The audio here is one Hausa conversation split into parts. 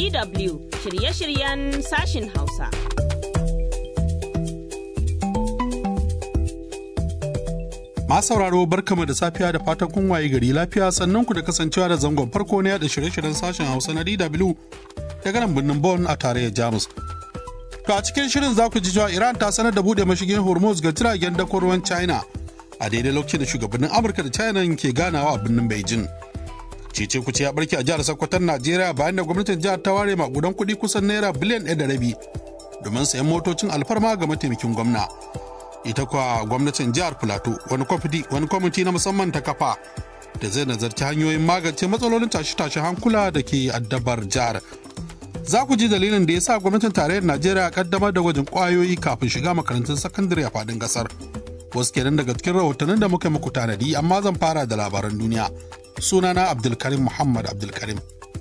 DW shirye-shiryen sashin Hausa. Masu sauraro barkama da safiya da fatan kun waye gari lafiya sannan ku da kasancewa da zangon farko na yada shirye-shiryen sashen Hausa na DW daga nan birnin Bonn a tarayyar Jamus. To a cikin shirin za ku ji cewa Iran ta sanar da buɗe mashigin Hormuz ga jiragen dakon ruwan China a daidai lokacin da shugabannin Amurka da China ke ganawa a birnin Beijing. Cece kuce ya barke a jihar Sokoton Najeriya bayan da gwamnatin jihar ta ware makudan kuɗi kusan naira biliyan ɗaya da rabi domin sayan motocin alfarma ga mataimakin gwamna. Ita kuwa gwamnatin jihar Filato wani kwamiti wani kwamiti na musamman ta kafa da zai nazarci hanyoyin magance matsalolin tashe-tashe hankula da ke addabar jihar. Za ku ji dalilin da ya sa gwamnatin tarayyar Najeriya kaddamar da gwajin kwayoyi kafin shiga makarantun sakandare a faɗin ƙasar. Wasu kenan daga cikin rahotannin da muka muku tanadi amma zan fara da labaran duniya. sunana abdulkarim muhammad abdulkarim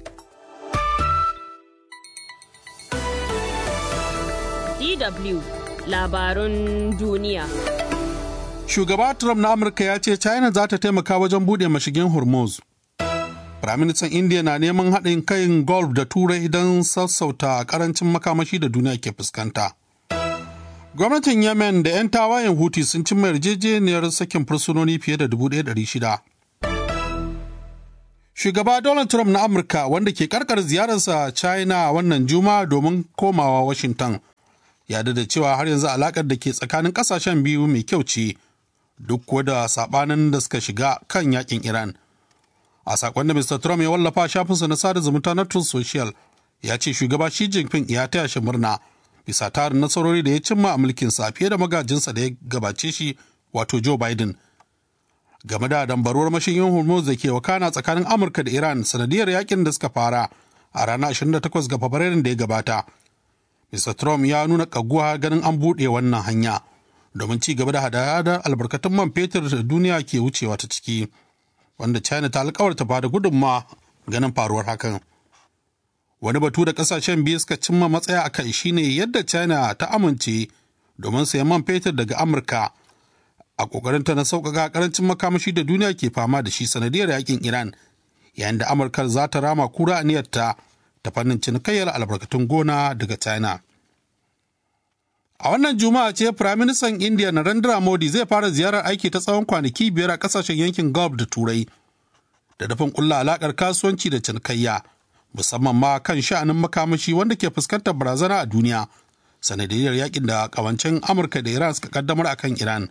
DW labarun duniya. shugaba trump na amurka ya ce china za ta taimaka wajen buɗe mashigin hormuz firaministan india na neman haɗin kayan golf da turai don sassauta karancin makamashi da duniya ke fuskanta gwamnatin yemen da 'yan tawayen huti sun cimma yarjejeniyar sakin fursunoni fiye da 1,600 Shugaba Donald Trump na Amurka wanda ke karkar ziyararsa China wannan juma domin komawa Washington ya da cewa har yanzu alakar da ke tsakanin kasashen biyu mai kyau ce duk kuwa da sabanin da suka shiga kan yakin Iran. A sakon da Mr. Trump ya wallafa shafinsa na sada zumunta na Truth Social ya ce shugaba Xi Jinping ya taya shi murna bisa tarin nasarori da ya cimma a mulkinsa fiye da magajinsa da ya gabace shi wato Joe Biden. game da dambaruwar mashigin hormuz da ke wakana tsakanin amurka da iran sanadiyar yakin da suka fara a ranar 28 ga fabrairun da ya gabata mr trump ya nuna kaguwa ganin an buɗe wannan hanya domin ci gaba da hada-hadar albarkatun man fetur da duniya ke wucewa ta ciki wanda china ta alkawarta ba da gudunma ganin faruwar hakan wani batu da kasashen biyu suka cimma matsaya a kai shine yadda china ta amince domin sayan man fetur daga amurka a ƙoƙarinta na sauƙaƙa ƙarancin makamashi da duniya ke fama da shi sanadiyar yakin Iran, yayin da Amurka za ta rama kura aniyarta ta fannin cinikayyar albarkatun gona daga China. A wannan Juma'a ce Firaministan India Narendra Modi zai fara ziyarar aiki ta tsawon kwanaki biyar a ƙasashen yankin Gulf da Turai, da dafin ƙulla alaƙar kasuwanci da cinikayya, musamman ma kan sha'anin makamashi wanda ke fuskantar barazana a duniya, sanadiyar yakin da ƙawancen Amurka da Iran suka kaddamar akan Iran.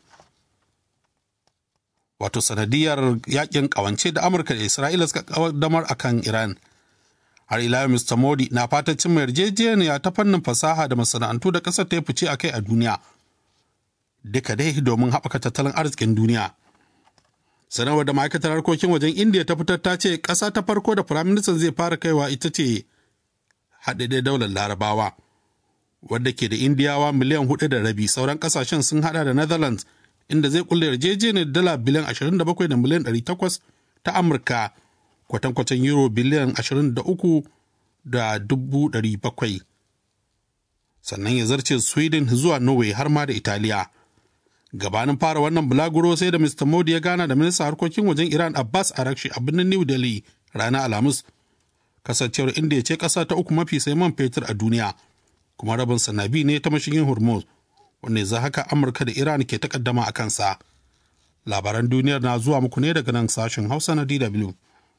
wato sanadiyar yakin kawance da amurka da isra'ila suka kaddamar a kan iran har ila mr modi na fatan cimma yarjejeniya ta fannin fasaha da masana'antu da ƙasar ta yi fice a kai a duniya duka dai domin haɓaka tattalin arzikin duniya sanarwar da ma'aikatar harkokin wajen indiya ta fitar ta ce ƙasa ta farko da firaministan zai fara kaiwa ita ce haɗaɗɗen daular larabawa wadda ke da indiyawa miliyan hudu da rabi sauran ƙasashen sun haɗa da netherlands inda zai kulle yarjejeniyar dala biliyan 27 da miliyan 800 ta Amurka kwatankwacin euro biliyan 23 da 700. Sannan ya zarce Sweden zuwa Norway har ma da Italiya. Gabanin fara wannan bulaguro sai da Mr. Modi ya gana da ministan harkokin wajen Iran Abbas Arakshi a birnin New Delhi ranar Alhamis. Kasancewar inda ya ce ƙasa ta uku mafi sai man fetur a duniya, kuma rabin sanabi ne ta mashigin Hormuz. wanda za haka amurka da iran ke takaddama a kansa labaran duniyar na zuwa muku ne daga nan sashen hausa na dw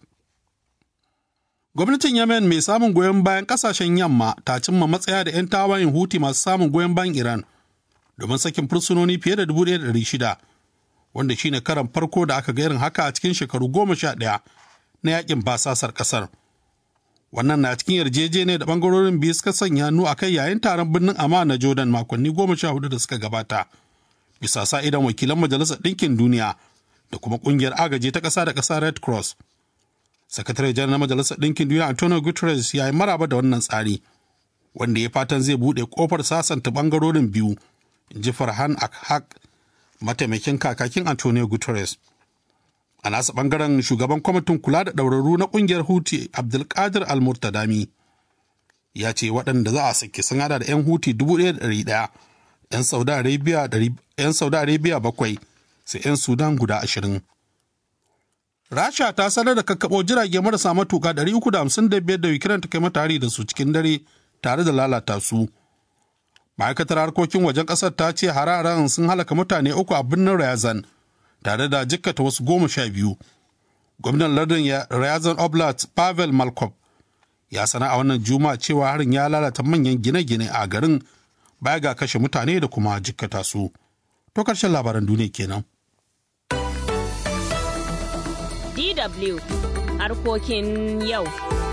gwamnatin yemen mai samun goyon bayan kasashen yamma ta cimma matsaya da 'yan tawayen huti masu samun goyon bayan iran domin sakin fursunoni fiye da 1,600 wanda shine karan farko da aka ga irin haka a cikin shekaru goma sha ɗaya na yakin basasar kasar wannan na cikin yarjejeniyar da bangarorin biyu suka sanya hannu a kai yayin taron birnin amma na jordan makonni goma sha hudu da suka gabata bisa sa idan wakilan majalisar ɗinkin duniya da kuma ƙungiyar agaji ta ƙasa da ƙasa red cross sakatare janar na majalisar ɗinkin duniya antonio guterres ya yi maraba da wannan tsari wanda ya fatan zai buɗe ƙofar sasanta bangarorin biyu in ji farhan akhak mataimakin kakakin antonio guterres a nasa bangaren shugaban kwamitin kula da ɗaurarru na ƙungiyar huti abdulkadir almurtadami ya ce waɗanda za a sake sun hada da 'yan huti 1,100 'yan saudi arabia 'yan saudi arabia bakwai sai 'yan sudan guda ashirin Rasha ta sanar da kakkaɓo jirage marasa matuka 355 da Ukraine ta kai mata hari da su cikin dare tare da lalata su. Ma'aikatar harkokin wajen ƙasar ta ce hararen sun halaka mutane uku a birnin Ryazan tare da jikkata wasu goma sha biyu. Gwamnan lardin Ryazan Oblast Pavel Malkov ya sana a wannan juma'a cewa harin ya lalata manyan gine-gine a garin baya ga kashe mutane da kuma jikkata su. To karshen labaran duniya kenan. DW harkokin yau.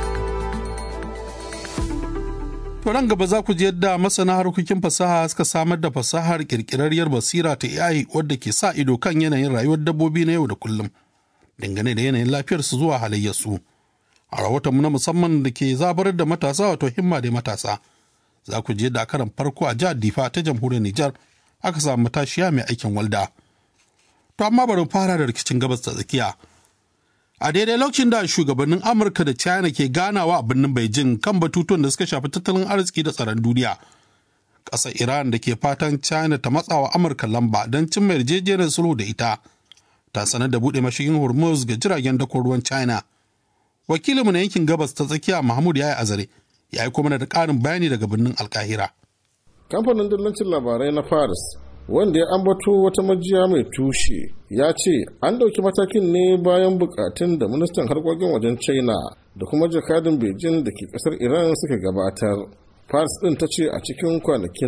To nan gaba za ku ji yadda masana harkokin fasaha suka samar da fasahar kirkirarriyar basira ta AI wadda ke sa ido kan yanayin rayuwar dabbobi na yau da kullum dangane da yanayin lafiyarsu zuwa halayyarsu. A rahotonmu na musamman da ke zabarar da matasa wato himma da matasa. Za ku je da karan farko a jihar Difa ta jamhuriyar Nijar aka samu matashiya mai aikin walda. To amma bari fara da rikicin gabas ta tsakiya. A daidai lokacin da shugabannin Amurka da China ke ganawa a birnin Beijing kan batutuwan da suka shafi tattalin arziki da tsaron duniya. Ƙasar Iran da ke fatan China ta matsawa Amurka lamba don cimma yarjejeniyar sulhu da ita. Ta sanar da buɗe mashigin Hormuz ga jiragen dakon ruwan China. Wakilinmu na yankin gabas ta tsakiya Mahmud Yaya Azare ya yi kuma da ƙarin bayani daga birnin Alkahira. Kamfanin dillancin labarai na Paris wanda ya ambato wata majiya mai tushe ya ce an ɗauki matakin ne bayan bukatun da ministan harkokin wajen china da kuma jakadin beijing da ke ƙasar iran suka gabatar paris ɗin ta ce a cikin kwanakin